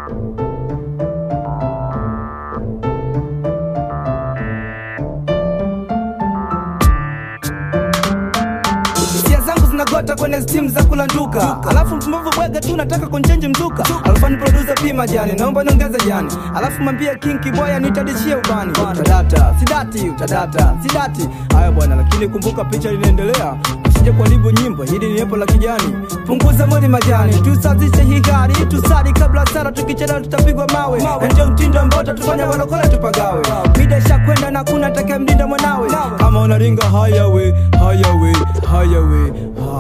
hisia zangu zinagota kwenye stimu za kulanduka alafu mpumbavu bwega tu nataka kunchenji mzuka alafu ni producer pima jani naomba niongeze jani alafu mwambie kinki boya nitadishie ubani utadata sidati utadata sidati haya bwana lakini kumbuka picha linaendelea usije kuharibu nyimbo hili ni epo la kijani punguza mwili majani tusazishe hii gari tusali kabla sara tukichelewa tutapigwa mawe Na ndio mtindo ambao utatufanya walokole tupagawe mida ishakwenda na kuna taka mlinda mwanawe kama unaringa hayawe hayawe hayawe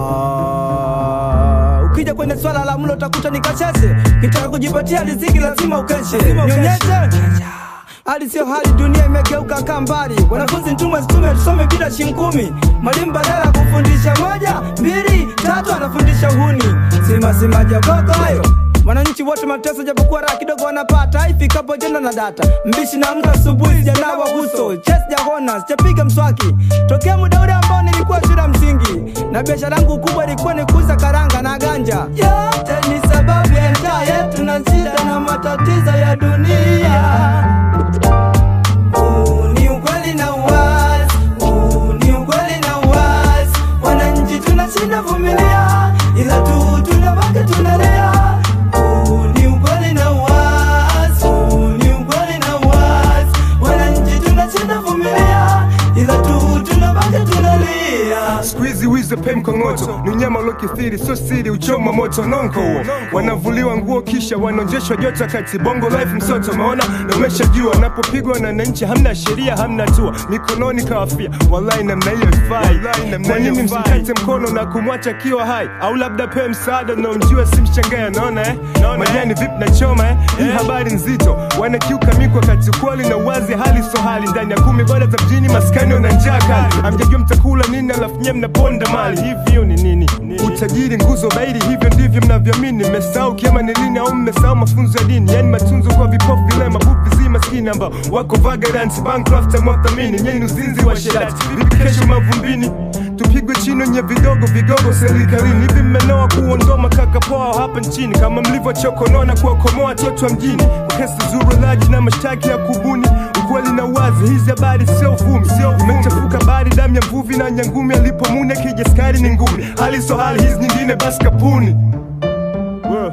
ha. ukija kwenye swala la mlo utakuta ni kasheshe kitaka kujipatia riziki lazima ukeshe nionyeshe hali sio hali, dunia imegeuka kambari. Wanafunzi ntumwe situme tusome bila shinkumi. Mwalimu badala ya kufundisha moja mbili tatu anafundisha uhuni. Sima sima jaboko hayo Wananchi wote mateso japokuwa raha kidogo wanapata ifikapo jenda na data mbishi na mtu asubuhi sijanawa uso ches jahona sijapiga mswaki tokea muda ule ambao nilikuwa shule ya msingi na biashara yangu kubwa ilikuwa ni kuuza karanga na ganja yote ni sababu ya njaa yetu na shida na matatizo ya dunia Huu ni ukweli na uwazi, huu ni ukweli na uwazi. Wananchi tunashinda vumilia, ila tu tunabaki tunalia. Huu ni ukweli na uwazi, huu ni ukweli na uwazi. Wananchi tunashinda vumilia, ila tu tunabaki tunalia. siku hizi wizi pe mkongoto ni unyama uliokithiri sio siri uchoma moto nonko huo wanavuliwa nguo kisha wanaonjeshwa joto kati bongo life msoto maona na umeshajua napopigwa na wananchi hamna sheria hamna tua mikononi kawafia wallahi namna hiyo ifai kwa nini msimkate mkono na kumwacha kiwa hai au labda pe msaada unaomjua simshangae naona eh majani vipi na choma eh hii habari nzito wanakiuka mikwa kati ukweli na uwazi hali so hali ndani ya kumi bora za mjini maskani wana njaa kali amjajua mtakula nini alafu nyie mnaponda mali hivyo ni nini utajiri nguzo bairi hivyo ndivyo mnavyoamini mmesahau kiama ni lini au mmesahau mafunzo ya dini yani matunzo kwa vipofu vile mabufi zi maskini ambao wako vagabonds bankrupt amwathamini nyeni uzinzi wa sherati vipi kesho mavumbini tupigwe chini wenye vidogo vigogo serikalini hivi mmenoa kuondoa makaka poa hapa nchini kama mlivyochokonoa na kuwakomoa watoto wa mjini kwa kesi zurulaji na mashtaki ya kubuni ukweli na uwazi hizi habari sio uvumi imechafuka bari damu ya mvuvi na nyangumi alipomune kija skari ni ngumi hali so hali hizi nyingine basi kapuni Whoa.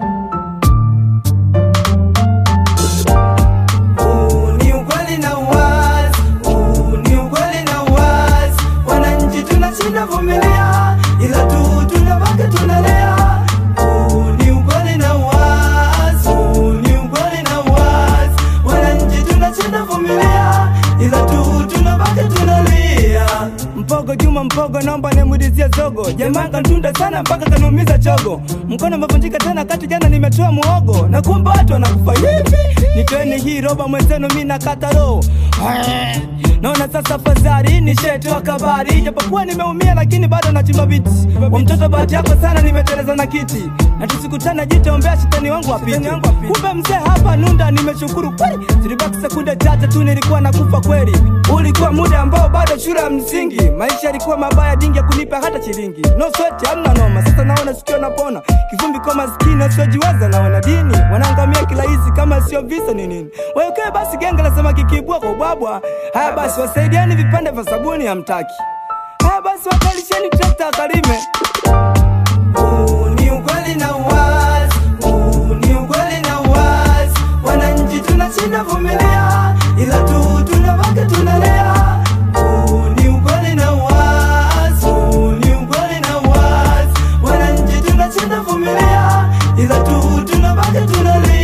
Huu ni ukweli na uwazi, huu ni ukweli na uwazi. Wananchi tunashinda vumilia, ila tu tunabaki tunalia. Huu ni ukweli na uwazi, huu ni ukweli na uwazi. Wananchi tunashinda vumilia, ila tu tunabaki tunalia. Mpogo Juma Mpogo, naomba nimudizie zogo. Jamaa kantunda sana mpaka kanumiza chogo. Mkono umevunjika tena kati, jana nimetoa muogo na kumbe watu wanakufa hivi. Nitoeni hii roba mwenzenu, mi nakata roho. Naona sasa fadhali ni shetu wa kabari, japokuwa nimeumia lakini bado nachimba biti. Wa mtoto bahati yako sana, nimeteleza na kiti na tusikutana, jitaombea shetani wangu apite. Kumbe mzee hapa Nunda, nimeshukuru kweli. Zilibaki sekunde chache tu, nilikuwa nakufa kweli. Ulikuwa muda ambao bado shule ya msingi, maisha yalikuwa mabaya, dingi ya kunipa hata shilingi. No sweat, hamna noma. Sasa naona sikio napona, kivumbi kwa maskini wasiojiweza, naona dini wanaangamia kirahisi, kama sio visa ni nini? Wekee basi genge la samaki kibwa kwa ubwabwa. Haya basi, wasaidieni vipande vya sabuni, hamtaki. Haya basi, wakalisheni trekta kalime. Huu ni ukweli na uwazi, huu ni ukweli na uwazi. Wananchi tunashinda vumilia, ila tu tunabaki tunalia. Huu ni ukweli na uwazi, huu ni ukweli na uwazi. Wananchi tunashinda vumilia, ila tu tunabaki tunalia.